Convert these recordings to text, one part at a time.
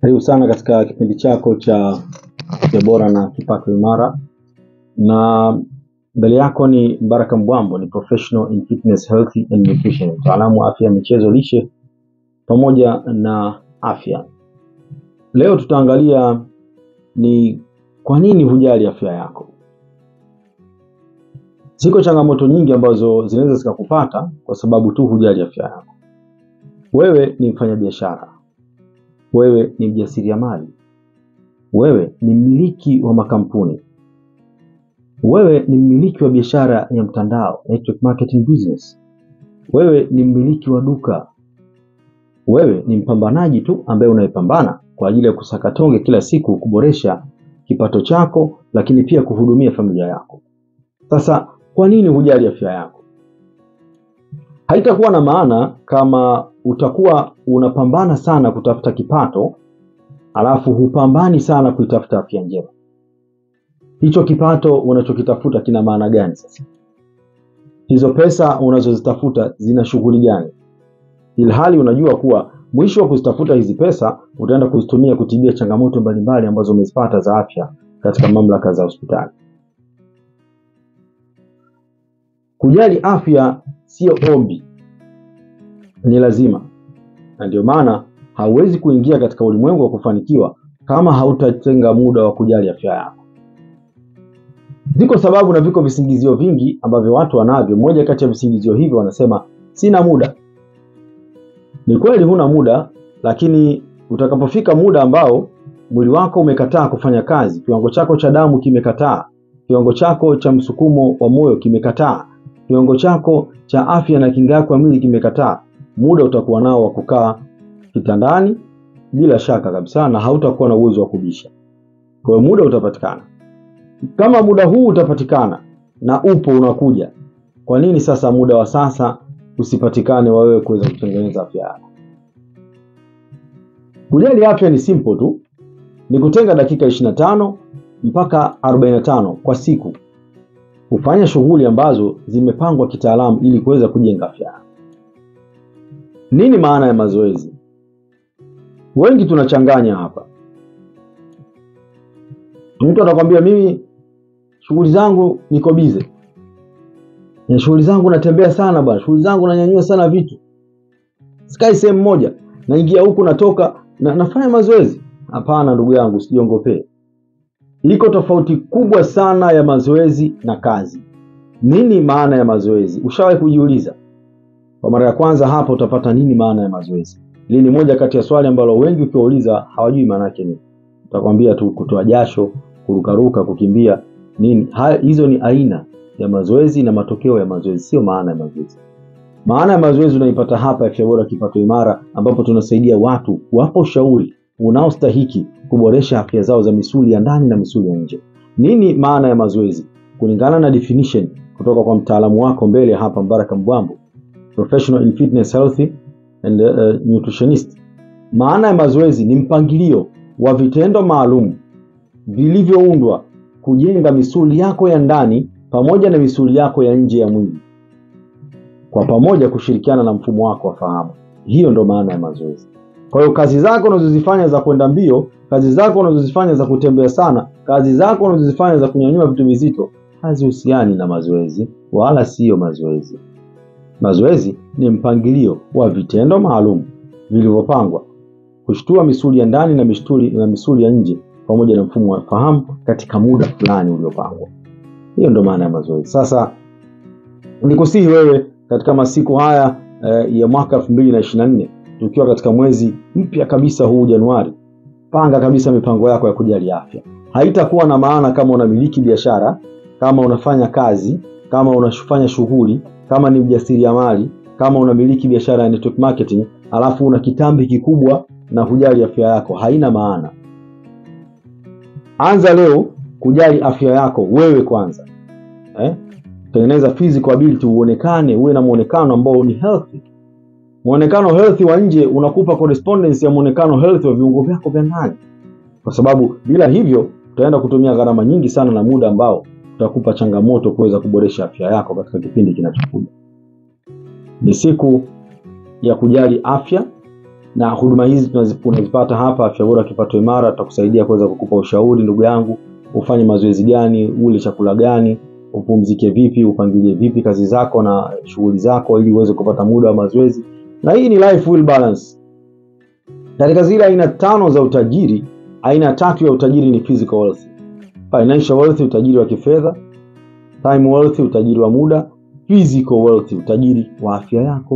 Karibu sana katika kipindi chako cha Afya Bora na Kipato Imara, na mbele yako ni Baraka Mbwambo, ni professional in fitness, health and nutrition, mtaalamu wa afya ya michezo, lishe pamoja na afya. Leo tutaangalia ni kwa nini hujali afya yako. Ziko changamoto nyingi ambazo zinaweza zikakupata kwa sababu tu hujali afya yako. Wewe ni mfanyabiashara, wewe ni mjasiriamali, wewe ni mmiliki wa makampuni, wewe ni mmiliki wa biashara ya mtandao, network marketing business, wewe ni mmiliki wa duka, wewe ni mpambanaji tu ambaye unayepambana kwa ajili ya kusaka tonge kila siku, kuboresha kipato chako, lakini pia kuhudumia familia yako. Sasa kwa nini hujali afya yako? Haitakuwa na maana kama utakuwa unapambana sana kutafuta kipato alafu hupambani sana kuitafuta afya njema. Hicho kipato unachokitafuta kina maana gani sasa? Hizo pesa unazozitafuta zina shughuli gani? Ilhali unajua kuwa mwisho wa kuzitafuta hizi pesa utaenda kuzitumia kutibia changamoto mbalimbali ambazo umezipata za afya katika mamlaka za hospitali. Kujali afya sio ombi, ni lazima, na ndio maana hauwezi kuingia katika ulimwengu wa kufanikiwa kama hautatenga muda wa kujali afya yako. Ziko sababu na viko visingizio vingi ambavyo watu wanavyo. Moja kati ya visingizio hivyo wanasema sina muda. Ni kweli huna muda, lakini utakapofika muda ambao mwili wako umekataa kufanya kazi, kiwango chako cha damu kimekataa, kiwango chako cha msukumo wa moyo kimekataa, kiwango chako cha afya na kinga yako ya mwili kimekataa, muda utakuwa nao wa kukaa kitandani bila shaka kabisa, na hautakuwa na uwezo wa kubisha. Kwa hiyo muda utapatikana. Kama muda huu utapatikana na upo unakuja, kwa nini sasa muda wa sasa usipatikane wa wewe kuweza kutengeneza afya yako? Kujali afya ni simple tu, ni kutenga dakika 25 mpaka 45 kwa siku kufanya shughuli ambazo zimepangwa kitaalamu ili kuweza kujenga afya yako. Nini maana ya mazoezi? Wengi tunachanganya hapa. Mtu atakwambia mimi shughuli zangu niko bize, na shughuli zangu natembea sana bwana, shughuli zangu nanyanyua sana vitu, sikai sehemu moja, naingia huku natoka na nafanya mazoezi. Hapana ndugu yangu, usijiongopee. Iko tofauti kubwa sana ya mazoezi na kazi. Nini maana ya mazoezi? Ushawahi kujiuliza? Kwa mara ya kwanza hapa utapata nini maana ya mazoezi. Hili ni moja kati ya swali ambalo wengi ukiwauliza hawajui maana yake nini. Utakwambia tu kutoa jasho, kurukaruka, kukimbia nini. Ha, hizo ni aina ya mazoezi na matokeo ya mazoezi, sio maana ya mazoezi. Maana ya mazoezi unaipata hapa Afya Bora Kipato Imara, ambapo tunasaidia watu kuwapa ushauri unaostahiki kuboresha afya zao za misuli ya ndani na misuli ya nje. Nini maana ya mazoezi? Kulingana na definition kutoka kwa mtaalamu wako mbele hapa, Mbaraka Mbwambo, professional in fitness, health and uh, nutritionist. Maana ya mazoezi ni mpangilio wa vitendo maalum vilivyoundwa kujenga misuli yako ya ndani pamoja na misuli yako ya nje ya mwili, kwa pamoja kushirikiana na mfumo wako wa fahamu. Hiyo ndo maana ya mazoezi. Kwa hiyo kazi zako unazozifanya za kwenda mbio, kazi zako unazozifanya za kutembea sana, kazi zako unazozifanya za kunyanyua vitu vizito hazihusiani na mazoezi, wala siyo mazoezi. Mazoezi ni mpangilio wa vitendo maalum vilivyopangwa kushtua misuli ya ndani na misuli, na misuli ya nje pamoja na mfumo wa fahamu katika muda fulani uliopangwa. Hiyo ndo maana ya mazoezi. Sasa nikusihi wewe katika masiku haya eh, ya mwaka elfu mbili na ishirini na nne tukiwa katika mwezi mpya kabisa huu Januari, panga kabisa mipango yako ya kujali afya. Haitakuwa na maana kama unamiliki biashara, kama unafanya kazi, kama unafanya shughuli, kama ni mjasiriamali, kama unamiliki biashara ya network marketing, alafu una kitambi kikubwa na hujali afya yako, haina maana. Anza leo kujali afya yako wewe kwanza, eh? Tengeneza physical ability, uonekane, uwe na muonekano ambao ni healthy. Muonekano healthy wa nje unakupa correspondence ya muonekano healthy wa viungo vyako vya ndani, kwa sababu bila hivyo utaenda kutumia gharama nyingi sana na muda ambao utakupa changamoto kuweza kuboresha afya yako katika kipindi kinachokuja. Ni siku ya kujali afya, na huduma hizi tunazi- unazipata hapa Afya Bora Kipato Imara. Tutakusaidia kuweza kukupa ushauri, ndugu yangu, ufanye mazoezi gani, ule chakula gani, upumzike vipi, upangilie vipi kazi zako na shughuli zako, ili uweze kupata muda wa mazoezi. Na hii ni life will balance. Katika zile aina tano za utajiri, aina tatu ya utajiri ni physical wealth, financial wealth, utajiri wa kifedha, time wealth, utajiri wa muda, physical wealth, utajiri wa afya yako,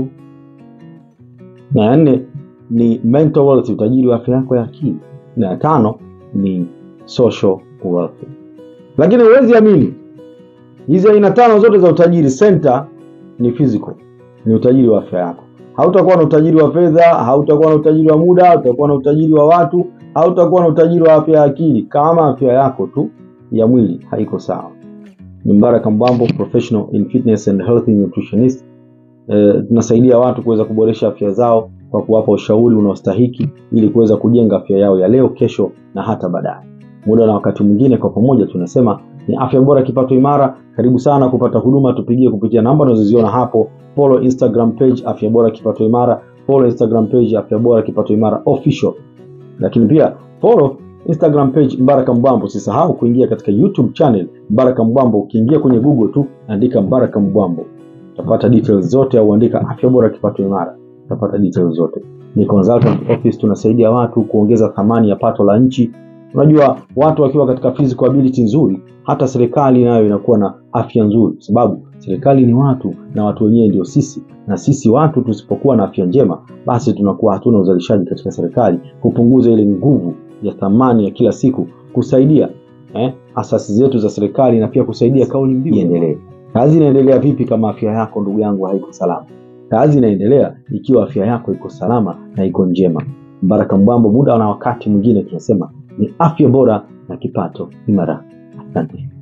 na ya nne ni mental wealth, utajiri wa afya yako ya akili, na ya tano ni social wealth. Lakini huwezi amini, hizi aina tano zote za utajiri, center ni physical, ni utajiri wa afya yako. Hautakuwa na utajiri wa fedha, hautakuwa na utajiri wa muda, hautakuwa na utajiri wa watu, hautakuwa na utajiri wa afya ya akili kama afya yako tu ya mwili haiko sawa. Ni Mbaraka Mbambo, professional in fitness and healthy nutritionist. Eh, tunasaidia watu kuweza kuboresha afya zao kwa kuwapa ushauri unaostahiki ili kuweza kujenga afya yao ya leo, kesho na hata baadaye. Muda na wakati mwingine, kwa pamoja tunasema ni afya bora, kipato imara. Karibu sana kupata huduma, tupigie kupitia namba unazoziona hapo. Follow Instagram page afya bora kipato imara, follow Instagram page afya bora kipato imara official, lakini pia follow Instagram page Mbaraka Mbwambo. Usisahau kuingia katika YouTube channel Mbaraka Mbwambo. Ukiingia kwenye Google tu andika Mbaraka Mbwambo utapata details zote, au andika afya bora kipato imara utapata details zote. Ni consultant office, tunasaidia watu kuongeza thamani ya pato la nchi. Unajua, watu wakiwa katika physical ability nzuri, hata serikali nayo inakuwa na afya nzuri, sababu serikali ni watu na watu wenyewe ndio sisi, na sisi watu tusipokuwa na afya njema, basi tunakuwa hatuna uzalishaji katika serikali, kupunguza ile nguvu ya thamani ya kila siku, kusaidia eh, asasi zetu za serikali na pia kusaidia kauli mbiu iendelee. Kazi inaendelea vipi kama afya yako ndugu yangu haiko salama? Kazi inaendelea ikiwa afya yako iko salama na iko njema. Mbaraka Mbwambo, muda na wakati mwingine tunasema ni afya bora na kipato imara. Asante.